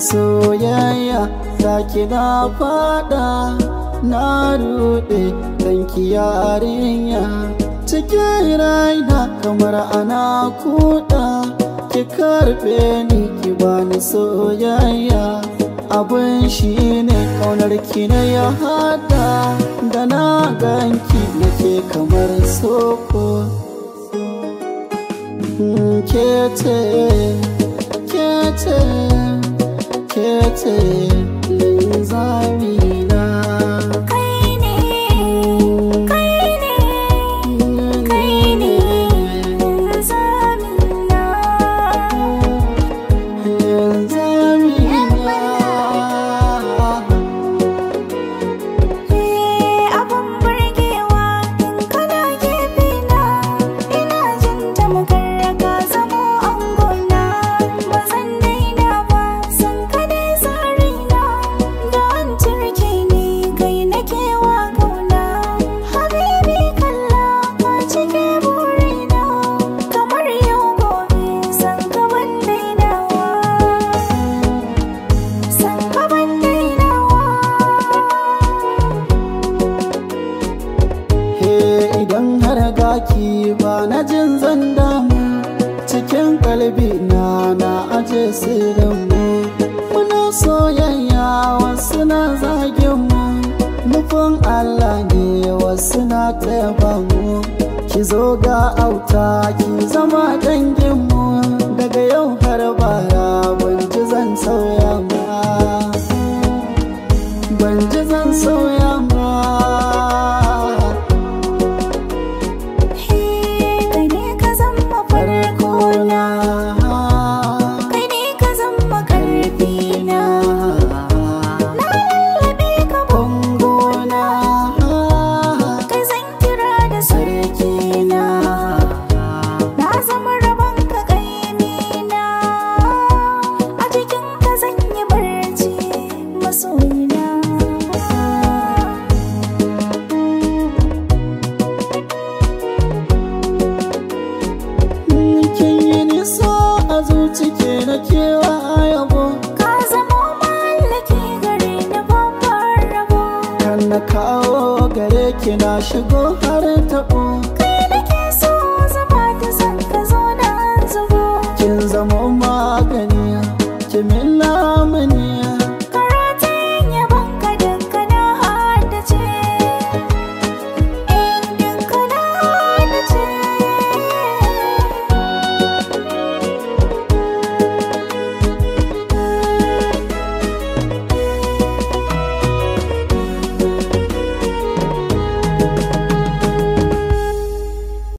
soyayya zaki na fada na rude danki yarinya cikin raina kamar ana kuda ki karbe ni ki bani soyayya abin shi ne kaunar ki na ya hada da na ganki nake kamar soko kete kete kete linzamina Kai ne, kai ne, kai ne zamina. Eh, abun burgewa in kana gefena, ina jin tamkar ka zamo angona. Ba zan daina ba, san ka dai tsarina. Da an turke ni kai nake wa kauna. Habibi kalla ka cike burina. Kamar yau gobe san ka ban dainawa. San ka ban dainawa. He idan har gaki ba na jin zan damu cikin kalbi na na aje sirrinmu muna soyayya wasu na zagin mu nufin Allah ne wasu na taya mu ki zo ga auta ki zama danginmu daga yau har bara ban ji zan sauya ma ban ji zan sauya ma Kai ne ka zama farko na, kai ne ka zama karfi na. Na lallabe ka bango na, kai zan kira da sarki na. Na zama rabon ka kaimi na, a cikin ka zan yi barci masoyina. kin yi nisa a zuci ke na kewa yabo Ka zama mallaki gare ni babbar rabo. kan na kawo gare ki na shigo har taɓo Kai